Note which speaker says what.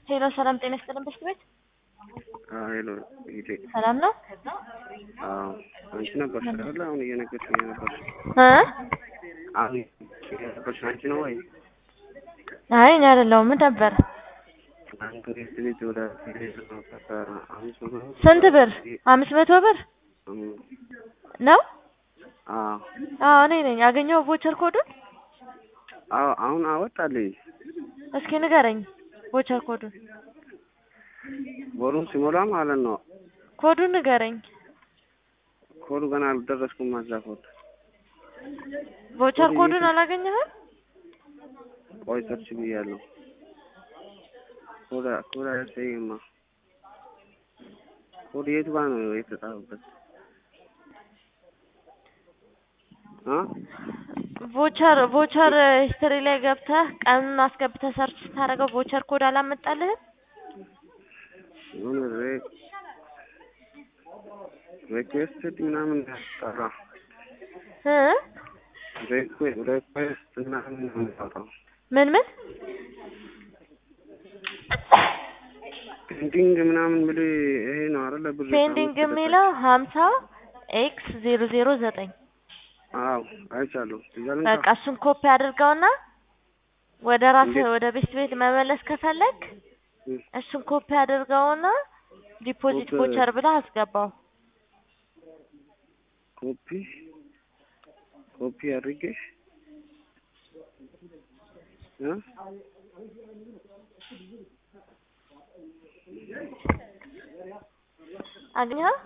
Speaker 1: ሄሎ ሰላም ጤና ይስጥልን በሽት ቤት
Speaker 2: ሄሎ ሂዴ
Speaker 1: ሰላም ነው
Speaker 2: አዎ አንቺ ነበርሽ አይደለ? አሁን እየነገርሽኝ ነበርሽ።
Speaker 1: እ
Speaker 2: አሁን የነበርሽ አንቺ ነው ወይ?
Speaker 1: አይ እኔ አይደለሁም ምን ነበር
Speaker 2: አንተ ሬት ልጅ ወደ ሄድ ነው አምስት መቶ
Speaker 1: ስንት ብር አምስት መቶ ብር
Speaker 2: እም፣
Speaker 1: ነው
Speaker 2: አዎ
Speaker 1: አዎ እኔ ነኝ አገኘው ቮቸር ኮዱን
Speaker 2: አዎ አሁን አወጣልኝ።
Speaker 1: እስኪ ንገረኝ ቮቸር ኮዱን
Speaker 2: ወሩን ሲሞላ ማለት ነው።
Speaker 1: ኮዱን ንገረኝ
Speaker 2: ኮዱ ገና አልደረስኩም። ማዛ ኮድ
Speaker 1: ቮቸር ኮዱን አላገኘህም
Speaker 2: ቆይ ሰርች ብያለሁ። ኮዳ ኮዳ ያሳየማ ኮድ የቱ ጋር ነው የተጻፈበት? አ
Speaker 1: ቮቸር ቮቸር ሂስትሪ ላይ ገብተህ ቀኑን አስገብተህ ሰርች ስታደርገው ቮቸር ኮድ አላመጣልህም
Speaker 2: የሆነ ሬ- ሪኩዌስትድ ምናምን ያስጠራ
Speaker 1: እ
Speaker 2: ሪኩዌ- ሪኩዌስት ምናምን ነው የሚያወጣው።
Speaker 1: ምን ምን
Speaker 2: ፔንዲንግ ምናምን ብል ይሄ ነው አይደለ? ብዙ
Speaker 1: ፔንዲንግ የሚለው ሀምሳ ኤክስ ዜሮ ዜሮ ዘጠኝ
Speaker 2: አዎ አይቻለሁ። እዛ ልንካ?
Speaker 1: በቃ እሱን ኮፒ አድርገውና ወደ ራስህ
Speaker 2: እንዴት?
Speaker 1: ወደ ቤት ቤት መመለስ ከፈለግ
Speaker 2: እም፣
Speaker 1: እሱን ኮፒ አድርገውና ዲፖዚት
Speaker 2: ኮፒ-
Speaker 1: ቮቸር ብለህ አስገባው።
Speaker 2: ኮፒ ኮፒ አድርጌ እ
Speaker 1: አግኘኸው?